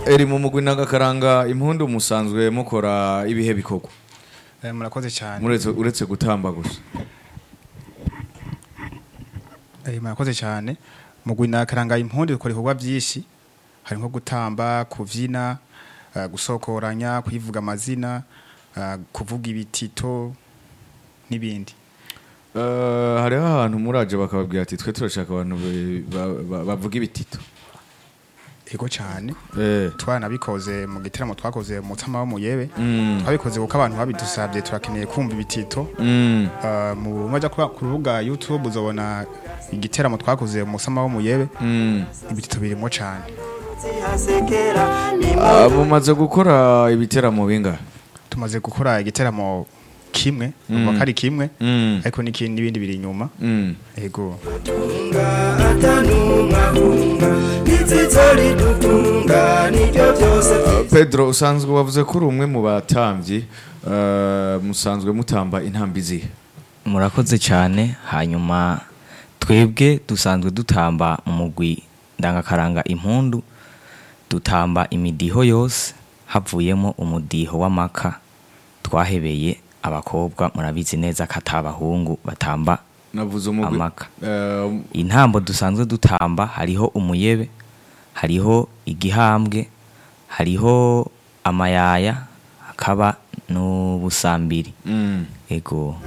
eri mu mugwi n'agakaranga impundu musanzwe mukora ibihe bikorwa Eh, murakoze cyane Muretse- uretse gutamba gusa Eh, murakoze cyane mu gwina karanga impundi dukora ibikorwa byinshi hari nko gutamba kubyina eh, gusokoranya kuyivuga amazina eh, kuvuga ibitito n'ibindi Eh, hariho ahantu muraje bakababwira ati twe turashaka abantu be- ba- ba- bavuga ibitito ego cyane Eh, twanabikoze mu gitaramo twakoze mu mutsama wo mu yebe mm, twabikoze kuko abantu babidusabye turakeneye kumva ibitito mm, Eh, mu majya ku rubuga youtube uzabona igiteramo twakoze mu mutsama wo mu yebe mm. ibitito birimo cyane Ah, mumaze gukora ibiteramo bingahe tumaze gukora igiteramo kimwe uba kari kimwe Mm, ariko n'ikindi n'ibindi biri inyuma mm. ego pedro usanzwe wavuze ko uri umwe mu batambyi eh, musanzwe mutamba intambi zihe murakoze cyane hanyuma twebwe dusanzwe dutamba mu mugwi ndangakaranga impundu dutamba imidiho yose havuyemo umudiho w'amaka twahebeye abakobwa murabizi neza ko atari abahungu batamba navuze umugwi Amaka. Eh, intambo dusanzwe dutamba hariho umuyebe hariho igihambwe hariho amayaya hakaba n'ubusambiri mm. ego